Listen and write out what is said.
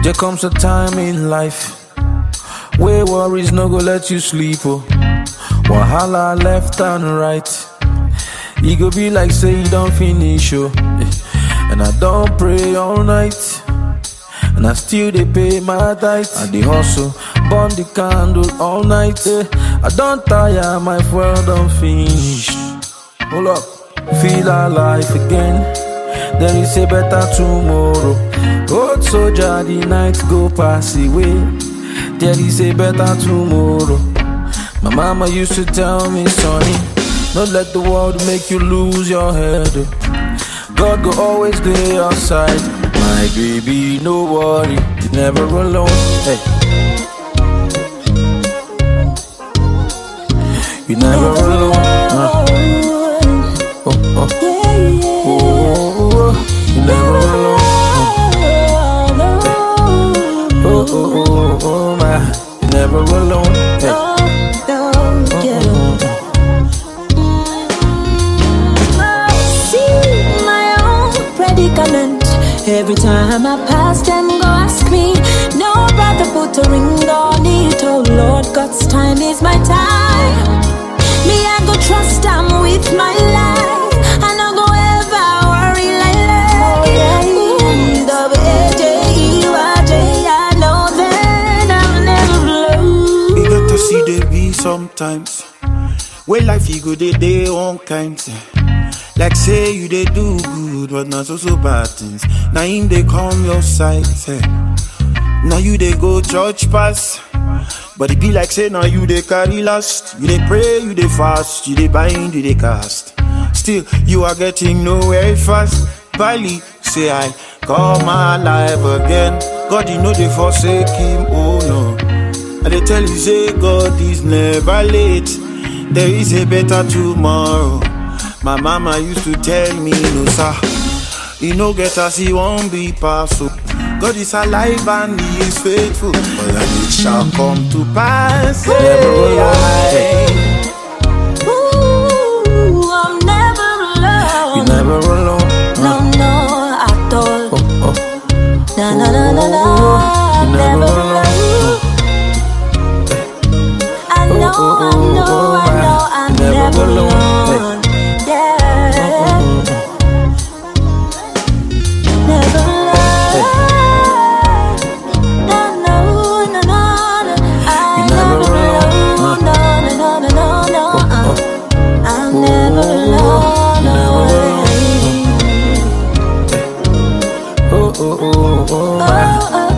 There comes a time in life where worries no go let you sleep. Oh, wahala left and right. E go be like say you don't finish. Oh, eh. and I don't pray all night. And I still they pay my tithe. I dey hustle, burn the candle all night. eh. I don't tire, my fuel don't finish. Hold up, feel alive again. There is a better tomorrow. Old soldier, the night go pass away. There is a better tomorrow. My mama used to tell me, sonny, don't let the world make you lose your head. oh. God go always be your side. My baby, no worry, you never alone. Hey. You never alone. uh. Oh, oh, oh, oh, oh. You never alone. Oh, oh, oh, oh, my. You never alone. Hey. See my own predicament. Every time I pass them, go ask me. No brother put a ring on it. Oh Lord, God's time is my time. Me, I go trust I'm with my life. I no go ever worry like that. Ooh, double A-J-E-Y-J, I know that I'm never blue. We got to see the be sometimes. Where life you go, they day on kinds. Like say you they do good, but not so so bad things. Now him they come your side. eh. Now you they go church pass. But it be like say now you they carry last. You they pray, you they fast, you they bind, you they cast. Still you are getting nowhere fast. Bali say I come alive again. God you know they forsake him, oh no. And they tell you say God is never late. There is a better tomorrow. My mama used to tell me no sir. He no get as he won't be passed. So God is alive and he is faithful. But and it shall come to pass. Never alone. Hey. Ooh, I'm never alone. You never alone. No, no, at all. Oh, oh. Na na na na na. You I'm never never alone. alone. I know, I know, I know, I'm Never never alone. alone. Yeah. Never alone. No, no, no, no, no. I'm You never never alone. alone. No, no, no, no, no, no. I'm never alone. never no way. Oh, oh, oh, oh, my. Oh, oh,